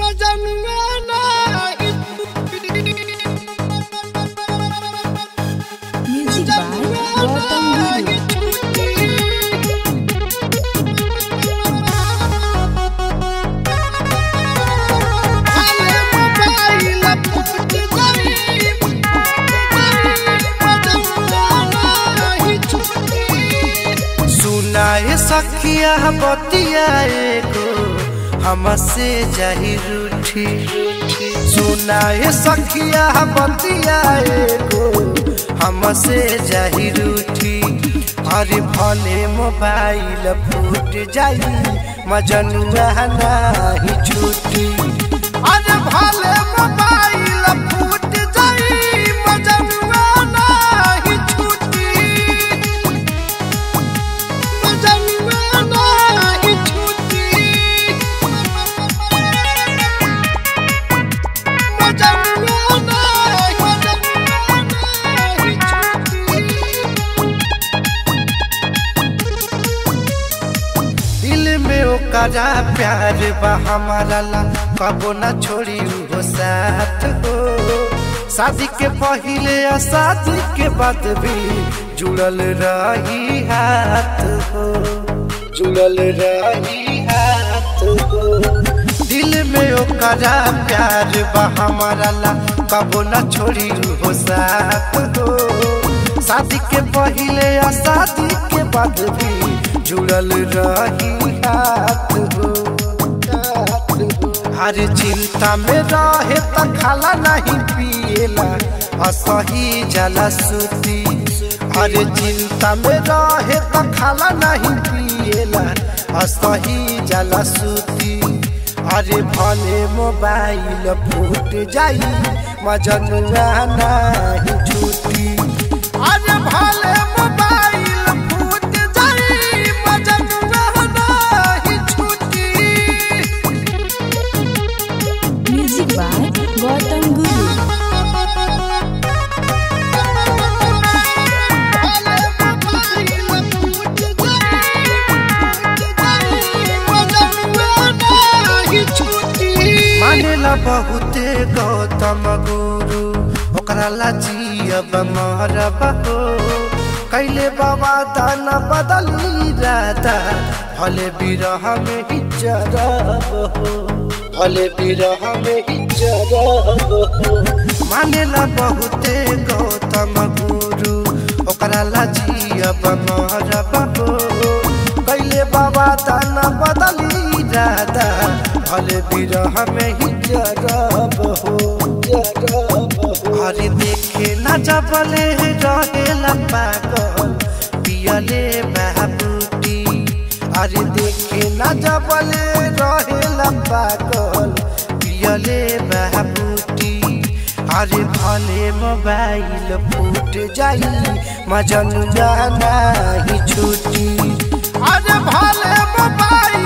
Music by Gautam Guru. सुनाए सखिया बतिया एगो हमसे जाही रूठी सुनाए सखिया बतिया एगो हमसे जाही रूठी अरे भले मोबाइल फूट जाई मजनुआ नाही छूटी अरे भले मोबाइल फूट जाई मजनुआ नाही छूटी दिल में ओकरा प्यार बा हमारा ला कबो न छोड़ी वो साथ हो शादी के पहले या शादी के बाद भी जुड़ल रही हाथ हो जुड़ल रही हाथ हो दिल में ओकरा प्यार बा हमारा ला कबो न छोड़ी वो साथ हो शादी के पहले या शादी के बाद भी जुड़ल रही हाथ हो हर चिंता में रहे त खाला नहीं पिएला असही जला सुती हर चिंता में रहे त खाला नहीं पिएला असही जला सुती अरे भले मोबाइल फूट जाई मजनुआ नहीं छूटी अरे भले मोबाइल फूट जाई मजनुआ नहीं छूटी Music by Gautam Guru. मानेला बहुते गौतम गुरु ओकरा ला जियब मरब हो कैले बाबा दाना बदली राधा भले बिरह में ही जरब हो भले बिरह में ही जरब हो मानेला बहुते गौतम गुरु ओकरा ला जियब मरब हो कैले बाबा दाना बदली राधा भले बिरह में ही जरब हो जरब हो अरे देखे न जबले रहेला पागल पियले बाबूटी अरे देखे न जबले रहेला पागल पियले बाबूटी अरे भले मोबाइल फूट जाई मजन जाना ही छूटी अरे भले मोबाइल